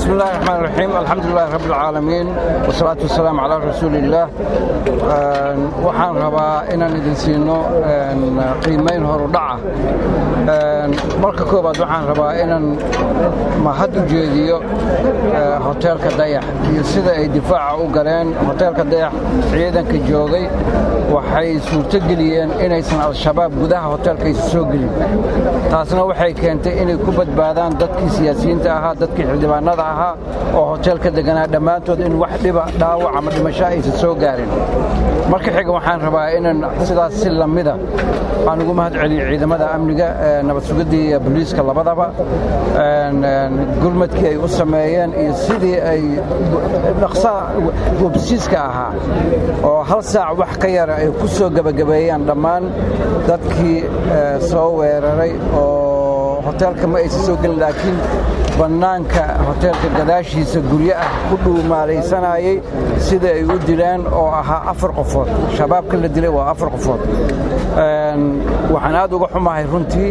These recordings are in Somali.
بسم الله الرحمن الرحيم الحمد لله رب العالمين والصلاة والسلام على رسول الله waxaan rabaa inaan idin siino qiimayn horudhaca marka koobaad waxaan rabaa inaan mahad u jeediyo hoteelka dayax iyo sida ay difaaca u galeen hoteelka dayax ciidanka joogay waxay suurtogeliyeen inaysan al-shabaab gudaha hoteelkaysa soo gelin taasna waxay keentay inay ku badbaadaan dadkii siyaasiyiinta ahaa dadkii xildhibaanada ahaa oo hoteelka deganaa dhammaantood in wax dhiba dhaawac ama dhimasho aysan soo gaarin marka xiga waxaan rabaa inaan sidaas si lamida aan ugu mahad celiyo ciidamada amniga nabad sugiddii iyo boliiska labadaba gurmadkii ay u sameeyeen iyo sidii ay dhaqsaa websiiska ahaa oo hal saac wax ka yara ay ku soo gebagabeeyaan dhammaan dadkii soo weeraray oo hoteelka ma aysan soo gelin laakiin bannaanka hoteelka gadaashiisa guryo ah ku dhuumaalaysanayay sida ay u dileen oo ahaa afar qofood shabaabka la dilay waa afar qofood waxaan aad uga xumahay runtii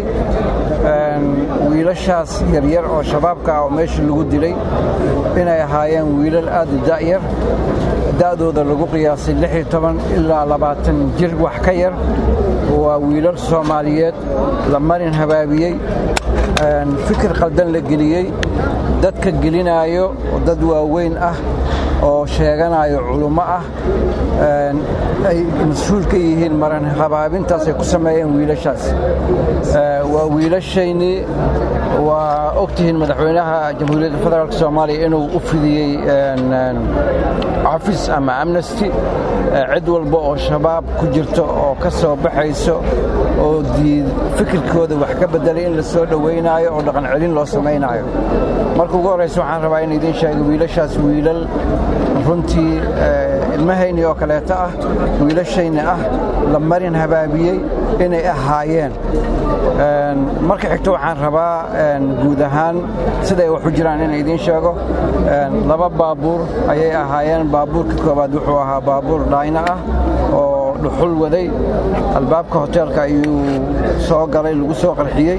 wiilashaas yaryar oo shabaabka ah oo meesha lagu dilay inay ahaayeen wiilal aad u da'yar da'dooda lagu qiyaasay ilaa labaatan jir wax ka yar waa wiilal soomaaliyeed la marin habaabiyey fikir qaldan la geliyey dadka gelinaayo dad waaweyn ah oo sheeganayo culummo ah ay mas-uul ka yihiin maran habaabintaasay ku sameeyeen wiilashaas waa wiilashaynii waa ogtihiin madaxweynaha jamhuuriyadda federaalk soomaaliya inuu u fidiyey cafis ama amnesty cid walba oo shabaab ku jirto oo ka soo baxayso oo fikirkooda wax ka beddelay in la soo dhowaynaayo oo dhaqan celin loo samaynaayo marka ugu horraysa waxaan rabaa in idiin sheego wiilashaas wiilal runtii ilmahayni oo kaleeto ah wiilashayni ah la marin habaabiyey inay ahaayeen marka xigto waxaan rabaa guud ahaan siday wax u jiraan in idiin sheego laba baabuur ayay ahaayeen baabuurka koowaad wuxuu ahaa baabuur dhayna ah oo dhuxul waday albaabka hoteelka ayuu soo galay lagu soo qarxiyey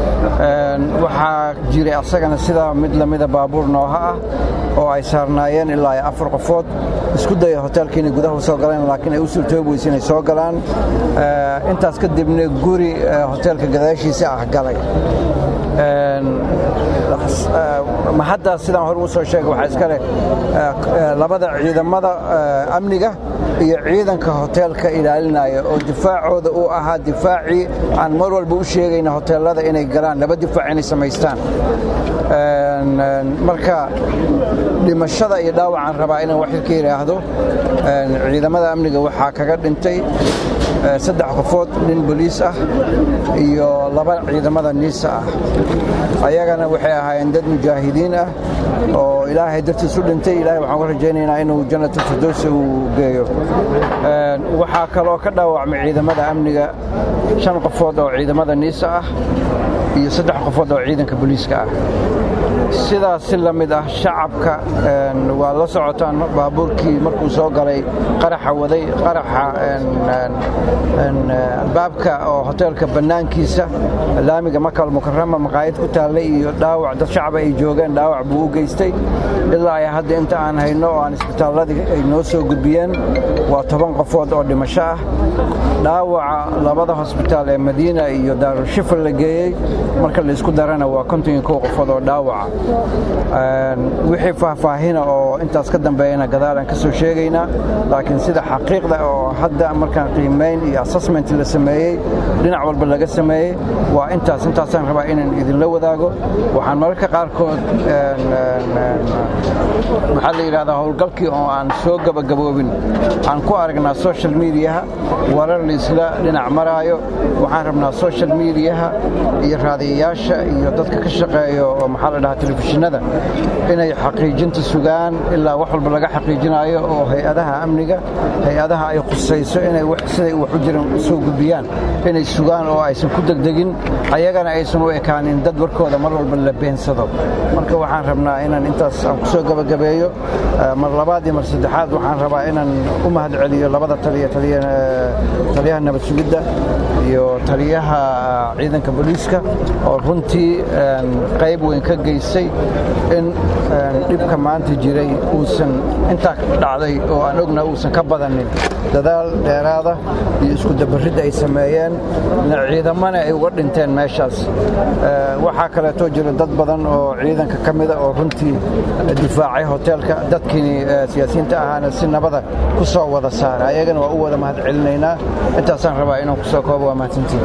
waxaa jiray asagana sidaa mid lamida baabuur nooha ah oo ay saarnaayeen ilaa afar qofood isku daya hoteelka inay gudaha u soo galeen laakiin ay u suurtoobi weyse inay soo galaan intaas kadibna guri hoteelka gadaashiisa ah galay mahaddaas sidaan hore ugu soo sheegay waxaa iska leh labada ciidamada amniga iyo ciidanka hoteelka ilaalinaya oo difaacooda uu ahaa difaacii aan mar walba u sheegayna hoteelada inay galaan laba difaac inay samaystaan marka dhimashada iyo dhaawacaan rabaa inaan wax ka yidhaahdo ciidamada amniga waxaa kaga dhintay saddex qofood nin boliis ah iyo laba ciidamada niisa ah ayagana waxay ahaayeen dad mujaahidiin ah oo ilaahay dartiis u dhintay ilahay waxaan ka rajaynaynaa inuu jannatu firdowsi uu geeyo waxaa kaloo ka dhaawacmay ciidamada amniga shan qofood oo ciidamada niisa ah iyo saddex qofood oo ciidanka boliiska ah sidaas si la mid ah shacabka waa la socotaan baabuurkii markuu soo galay qaraxa waday qaraxa albaabka oo hoteelka bannaankiisa laamiga makal mukarama maqaayad ku taallay iyo dhaawac dad shacaba ay joogeen dhaawac buu u geystay ilaa ay hadda inta aan hayno oo aan isbitaalladii ay noo soo gudbiyeen waa toban qofood oo dhimasho ah dhaawaca labada hosbitaal ee madiina iyo daarushifal la geeyey marka laysku darana waa konton iyo kow qofood oo dhaawaca wixii faahfaahina oo intaas ka dambeeyana gadaalaan ka soo sheegaynaa laakiin sida xaqiiqda oo hadda markaan qiimayn iyo assessment la sameeyey dhinac walba laga sameeyey waa intaas intaasaan rabaa inaan idinla wadaago waxaan mararka qaarkood maxaa la yidhahdaa howlgalkii oo aan soo gabagaboobin aan ku aragnaa social mediaha warar laisla dhinac maraayo waxaan rabnaa social mediaha iyo raadiyayaasha iyo dadka ka shaqeeyo oo maxaa la dhahaa telefishinada inay xaqiijinta sugaan ilaa wax walba laga xaqiijinayo oo hay-adaha amniga hay-adaha ay khusayso inay siday wax u jiran soo gudbiyaan inay sugaan oo aysan ku degdegin ayagana aysan u ekaanin dad warkooda mar walba la beensado marka waxaan rabnaa inaan intaas aan ku soo gabagabeeyo mar labaad iyo mar saddexaad waxaan rabaa inaan u mahad celiyo labada taliya taliyaha nabad sugidda iyo taliyaha ciidanka booliiska oo runtii qayb weyn ka geystay suuragelisay in dhibka maanta jiray uusan intaa dhacday oo aan ogna uusan ka badanin dadaal dheeraada iyo isku dabaridda ay sameeyeen ciidamana ay uga dhinteen meeshaas waxaa kaleetoo jira dad badan oo ciidanka ka mida oo runtii difaacay hoteelka dadkiini siyaasiyiinta ahaana si nabada ku soo wada saara ayagana waa u wada mahad celinaynaa intaasaan rabaa inaan kusoo koobo waa mahadsantiin